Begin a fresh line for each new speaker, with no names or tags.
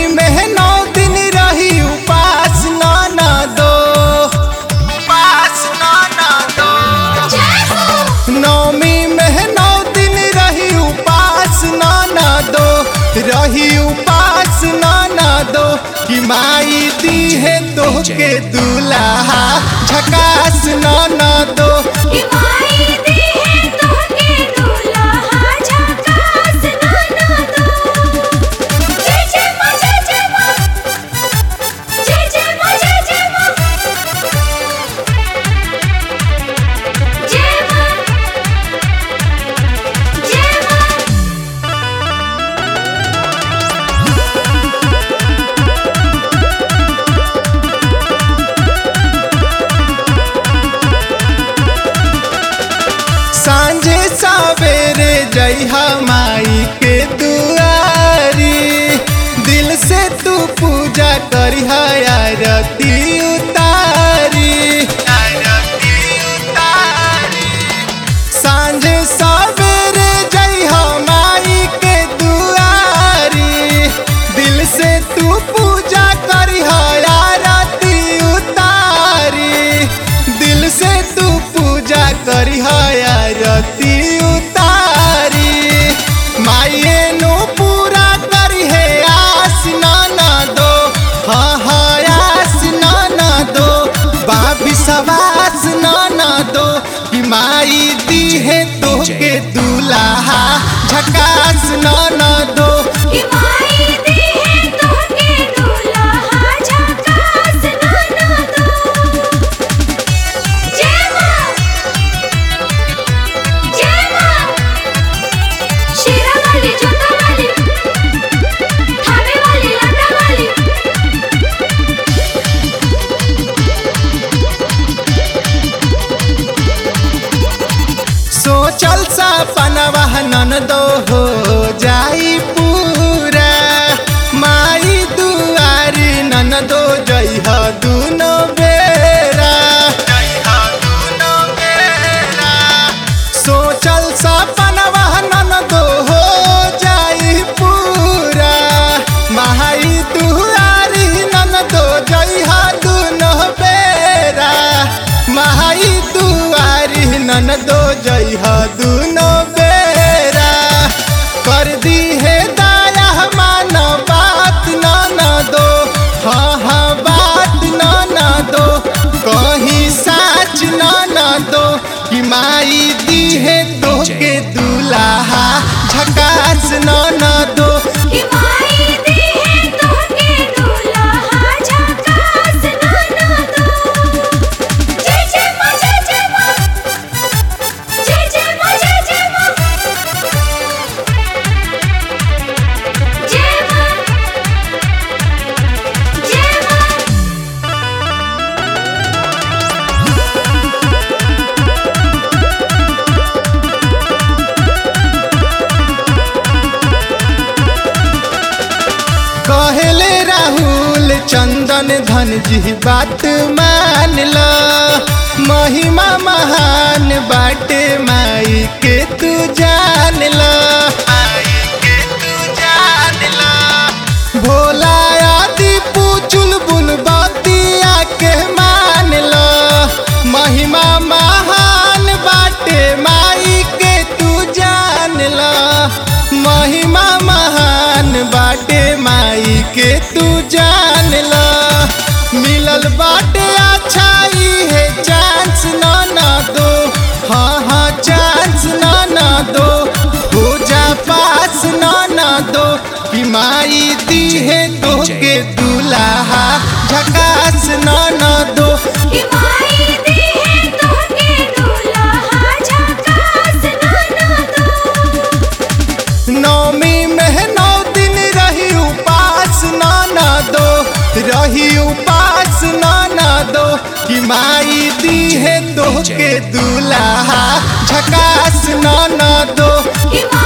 में नौ दिन रही उपास नाना दो उपास नाना दो नौमी में नौ दिन रही उपास नाना दो रही उपास नाना दो कि माई दी है तो के दूल्हा झकास नाना दो सांझे सवेरे जइहा माई के दुआरी दिल से तू पूजा करिहा आरती उतारी आरती उतारी सांझे सवेरे जइहा माई के दुआरी दिल से तू पूजा करिहा आरती उतारी दिल से तू पूजा करिहा आरती उतारी माये नो पूरा करी है आस नाना दो हाँ हाँ आस नाना दो बाबी सवास नाना दो कि माई दी है तो के दूल्हा झकास नाना दो
शेरा वाली जोता वाली थामे वाली लाटा वाली
सोचल सपनवा नन दो हो जाई पूरा माई दुआरी नन दो जइह दुनो बेरा सोचल सपनवा नन दो हो जाई पूरा माई दुआरी नन दो जइह दुनो बेरा माई दुआरी नन दो जइह दुनो बेरा कर दी है दाया मान बात नाना दो हाँ हाँ बात नाना दो कहीं साच नाना दो कि माई दी है दो के दूल्हा झकास नाना दो
कि माई दी है तो के दूल्हा झकास नाना दो जय जय मां जय जय मां जय जय मां जय जय मां जय मां जय मां
कहले राहुल चंदन धन जी बात मान ल महिमा महान बाटे माई के तू जान ल भोला आदि पुचुल बुल बतिया के मान ल महिमा महान बाटे माई के तू जान ल महिमा महान बाटे माई के तू जान ल मिलल बाटे अच्छा ई है चांस ना ना दो हाँ हाँ चांस ना ना दो हो जा पास ना ना दो कि माई दी है दो के दूल्हा झकास ना ना दो
कि माई दी है तो के दूल्हा झकास नाना दो
नौमी में नौ दिन रही उपास नाना दो रही उपास नाना दो कि माई दी है दो के दूल्हा झकास नाना दो
कि माई